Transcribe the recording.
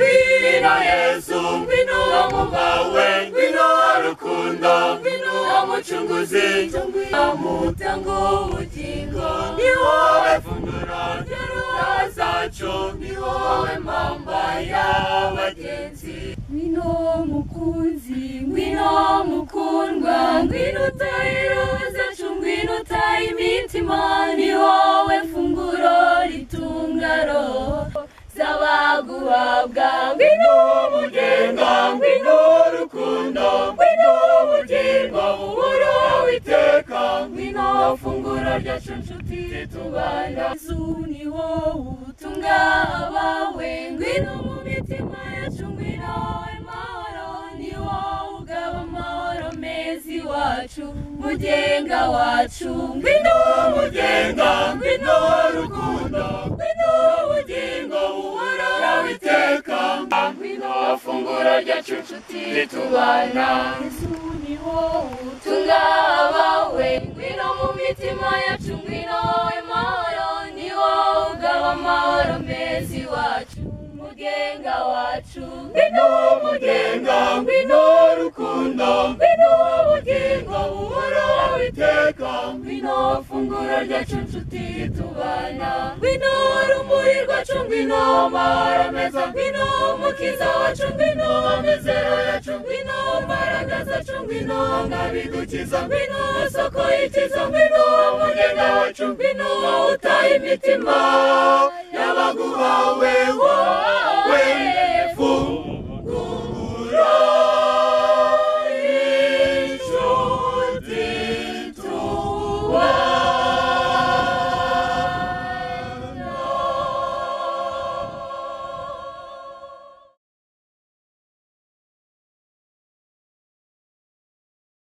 ngwino yesu ngwino mu bwawe ngwino rukundo ngwino mucunguzi ngwino mutango ubugingo ni wowe funguro ry'inzira zacu ni wowe mpamba y'abagenzi ngwino mukunzi ngwino mukundwa ngwino utaye roho zacu ngwino utaye imitima ni wowe funguro ritunga roho z'abaguhabwa ngwino mugenga ngwino rukundo ngwino ubugingo buhoro witeka ngwino funguro ryacu nshuti tubana yesu ni wowe utunga abawe ngwino mu mitima yacu ngwino amahoro ni wowe ugaba amahoro meza iwacu mugenga wacu ngwino mugenga ngwino rukundo ngwino ubugingo buhoraho witeka ngwino funguro ryacu nshuti tubana yesu ni wowe utunga abawe ngwino mu mitima yacu ngwino amahoro ni wowe ugaba amahoro meza iwacu mugenga wacu ngwino mugenga ngwino rukundo ngwino ubugingo buhoraho iteka ngwino funguro ryacu nshuti tubana ngwino urumuri rwacu ngwino amahoro meza ngwino umukiza wacu ngwino amizero yacu ngwino mbaraga zacu ngwino ngabidukiza ngwino soko y'ikiza ngwino mugenga wacu ngwino utaye imitima y'abaguhawe wowe